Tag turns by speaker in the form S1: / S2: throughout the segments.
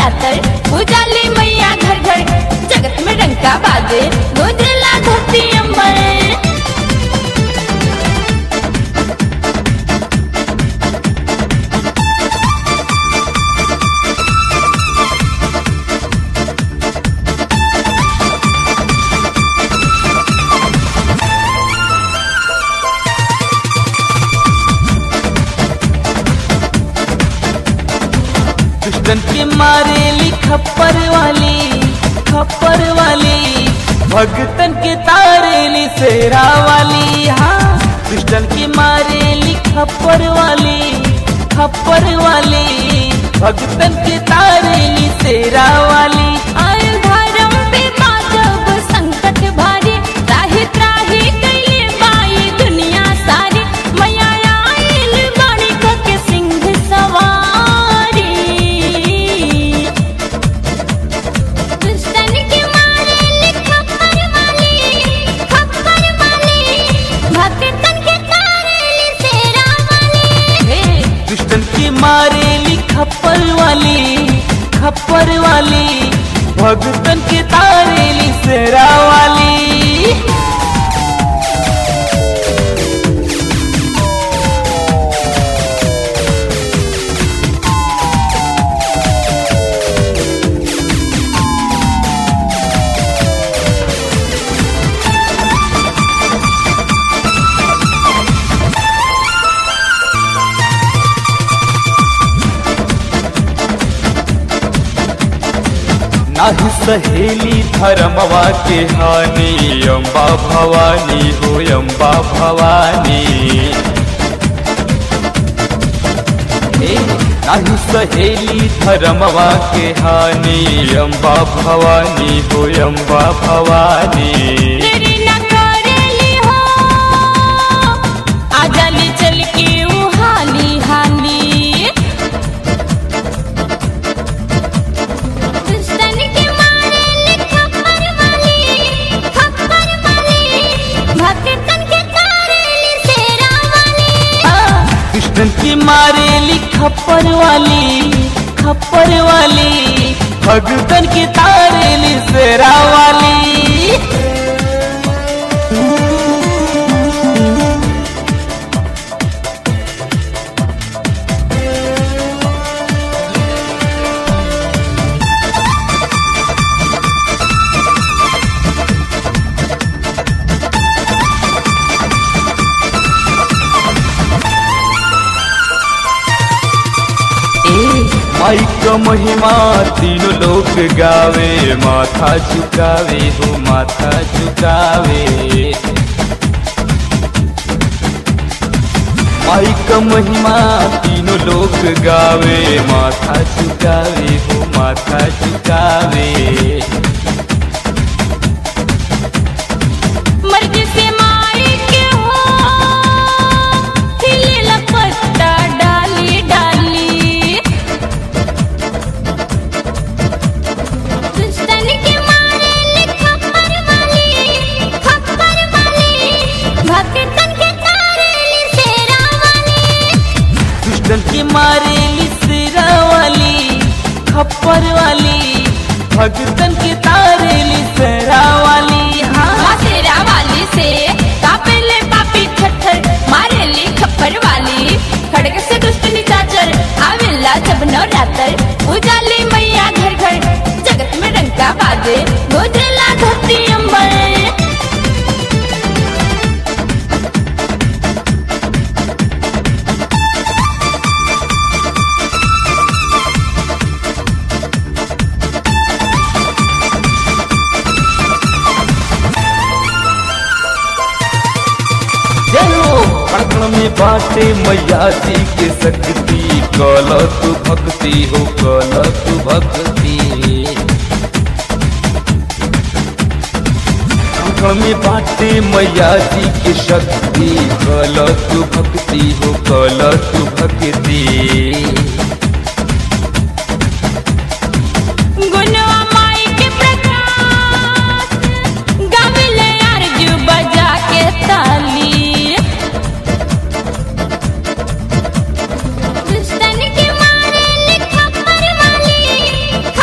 S1: नवरात्र उजाली मैया घर घर जगत में डंका बाजे गोजला धरती अंबर
S2: दुश्मन के मारेली खप्पर वाली खप्पर वाली भगतन के तारेली सेरा वाली हाँ दुश्मन के मारेली खप्पर वाली खप्पर वाली भगतन के तारेली सेरा वाली
S1: आयल धर्म पे बाजब संकट भारी त्राही त्राही कैले बाई दुनिया सारी मैया आयल बाणी के सिंह सवारी दुश्मन के मारे खप्पर वाली खप्पर वाली भक्तन के तारेली सेरा वाली
S2: दुश्मन की मारेली खप्पर वाली खप्पर वाली भगतन के तारेली सेरा वाली नाही सहेली धर्मवा के हानि अम्बा भवानी हो अम्बा भवानी ए, नाही सहेली धर्मवा के हानि अम्बा भवानी हो अम्बा भवानी
S1: तेरी न करेली हो आजाली चल के ऊ हाली हाली दुश्मन के मारे खप्पर वाली खप्पर वाली भक्तन के तारेली सेरा वाली
S2: कृष्णन की मारेली खप्पर वाली खप्पर वाली भगतन की तारेली सेरा वाली माई का महिमा तीनों लोग गावे माथा झुकावे हो माथा झुकावे माई का महिमा तीनों लोग गावे माथा झुकावे हो माथा झुकावे
S1: मर्जी से माई के हो हिले लपट्टा डाली डाली दुश्मन के मारे खप्पर वाली खप्पर वाली भक्तन के तारेली सेरा वाली
S2: दुश्मन की मारेली सिरा वाली खप्पर वाली भगतन की तारेली सेरा वाली हाँ
S1: माँ सेरा वाली से कापेले पापी छठर मारेली खप्पर वाली खड़ग से दुष्ट निचाचर आवेला जब नवरात्र उजाली मैया घर घर जगत में डंका बाजे गोजला धरती अंबर
S2: जयो कण में बाटे मैया जी के शक्ति कल तू भक्ति हो कल तू भक्ति कण में बाटे मैया जी के शक्ति कल तू भक्ति हो कल तू भक्ति
S1: गुनवा माई के प्रकाश गाविले अर्जू बजा के ताली दुश्मन के मारे खप्पर वाली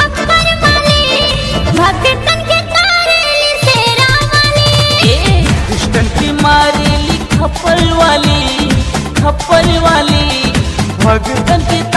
S3: खप्पर वाली भगतन के